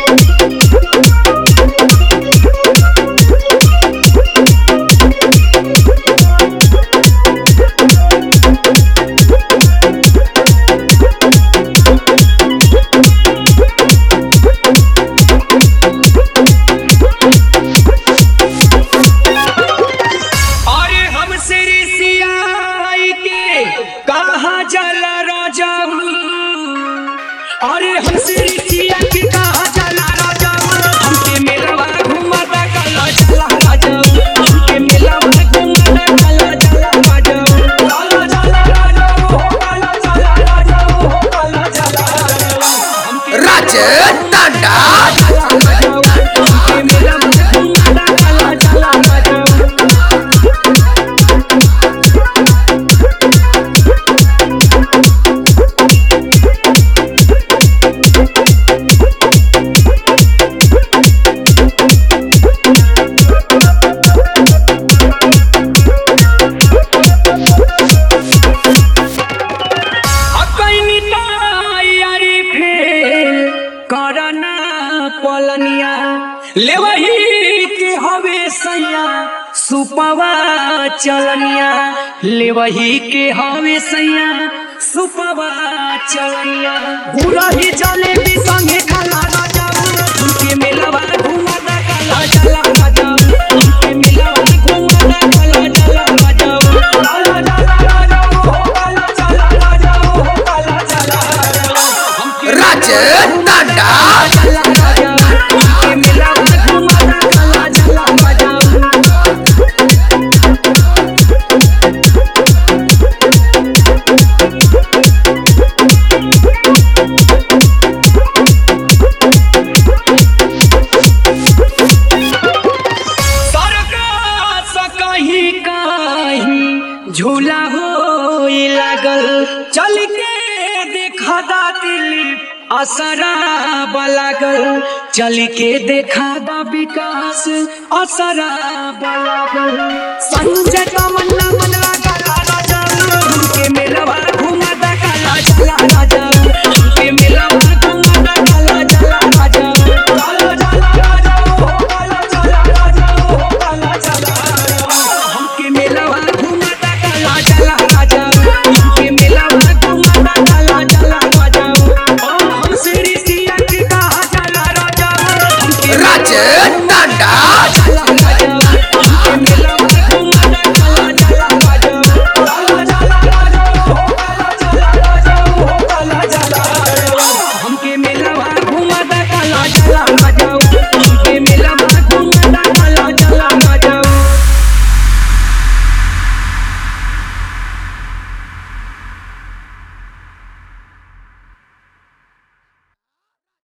अरे हमसे ऋषियाई के कहा जला राजा अरे हमसे ऋषिया के कहा जला राजा हमके मेलवा घुमाता काला चला राजा हमके मेलवा घुमाता काला चला राजा काला चला राजा हो काला चला राजा हो काला चला राजा हमके राज टाटा हमके मेलवा घुमाता काला चला राजा अपनी तैयारी फेल करना पलनिया लेवही के हवे सैया सुपवा चलनिया लेवही के हवे सैया सुपवा चलनिया पूरा ही चले भी संगे खाला राजा उनके मेलवा घुमाता काला चला राजा उनके मेलवा घुमाता काला चला राजा काला चला राजा हो काला चला राजा हो काला चला राजा हमके राज टाटा चला राजा उनके मेलवा घुमाता काला चला राजा सरका सा कहीं कहीं झूला हो लागल चल के देखा दा दिलीप असरा बलागल चल के देखा दा विकास असरा बलागल संजय तमन्ना मन